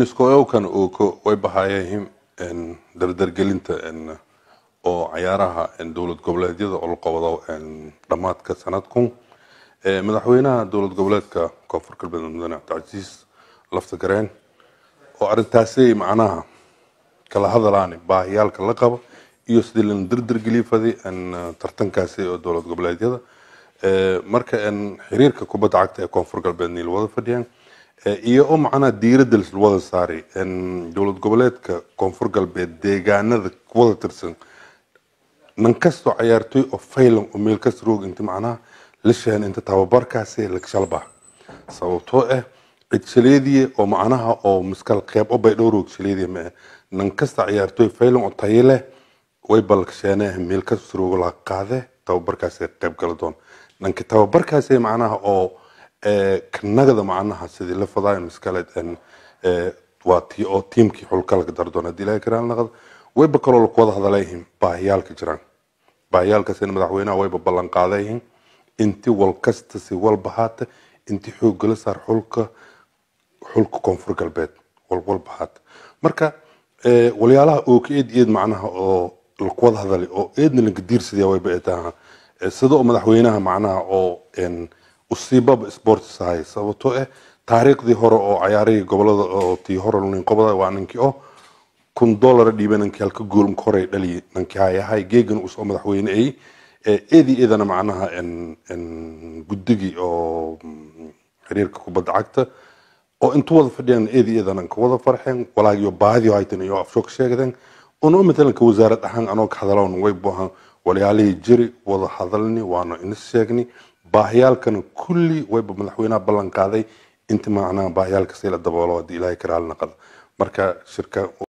iniskoowkan uu way bahaayeen dardargelinta oo cayaaraha dowlad goboleedyada oo la qabado dhammaadka sanadkun madaxweynaha dowlad goboleedka koonfur galbeed mudane cabdicasiis lafta gareen oo arintaasi macnaha kala hadalaani baahiyaalka la qabo iyo sidii lana dardargeliya fadi tartankaasi oo dowlad goboleedyada marka xiriirka kubadda cagta ee koonfur galbeed niil wada fadhiyaan iyo oo macnaha diiradda wada saaray dowlad goboleedka koonfur galbeed deegaanada wada tirsan nan kastoo cayaartoy oo faylan oo meel kasta roog inta macnaha la sheegan inta tababarkaasi lagshalba sababtoo ah cid shaleediye oo macnaha oo miskal qeyb o bay dhowroog shaleediye ma nan kasta cayaartoy faylan oo tayo leh way balkasheenee meel kasta roog la qaade tababarkaasi qeyb gala doon nanka tababarkaasi macnaha oo kanagada macnaha sidii la fadaa miskaleed waa tii oo tiimkii xulka laga dar doon haddii ilaahay karaan naqad wayba kaloo laku wada hadalayihiin baahiyaalka jiraan baahiyaalkaasina madaxweynaha wayba ballan qaadayihiin inti wal kasta si walba haata inti xoogala saar xulka xulka koonfur galbeed walwalba haata marka walyaalaha oo ka eed eed macnaha oo laku wada hadalay oo eedna laga diirsadaya wayba eetaha sida oo madaxweynaha macnaha oo usiibaba sports ahay sababtoo ah taariikhdii hore oo cayaarihii gobolada oo tii hore nin qobada waa ninkii oo kun dollar dhiiba ninkii halka gool hore dhaliye ninkii hayahay geegan usoo madaxweyne ay eedii eedana macnaha guddigii oo xiriirka kubadda cagta oo intu wada fadhiyaan eedii eedana ka wada farxeen walaagiyo baahidii haytan iyo afsho ka sheegdeen una matalanka wasaarad ahaan anoo ka hadaloon way buahan walyaalihii jiri wada hadalni waana inis sheegni baahiyaalkana kulli wayba madaxweynaha ballan qaaday inta macnaha baahiyaalka si la daboolo haddii ilaahay karaal naqada marka shirka